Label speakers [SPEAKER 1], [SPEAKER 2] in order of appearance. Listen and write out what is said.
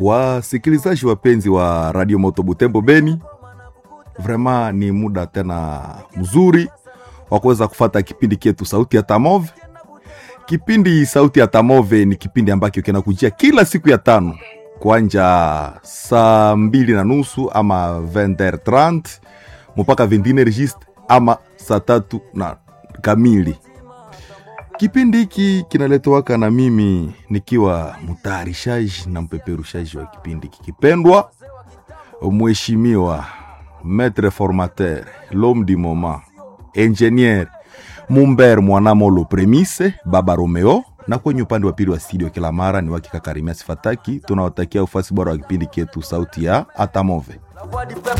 [SPEAKER 1] Wasikilizaji wapenzi wa Radio Moto Butembo Beni, vrema ni muda tena mzuri wa kuweza kufata kipindi kietu Sauti ya Tamove. Kipindi Sauti ya Tamove ni kipindi ambacho kinakujia kila siku ya tano kuanja saa mbili na nusu ama 20h30 mpaka 21 registre ama saa tatu na kamili. Kipindi hiki kinaletowaka na mimi nikiwa mtayarishaji na mpeperushaji wa kipindi kikipendwa, mheshimiwa maître formateur l'homme du moment ingenier Mumber Mwanamolo Premise Baba Romeo, na kwenye upande wa pili wa studio kila mara ni wakika Karimia Sifataki. Tunawatakia ufasi bora wa kipindi kietu sauti ya Atamove.
[SPEAKER 2] La voix du peuple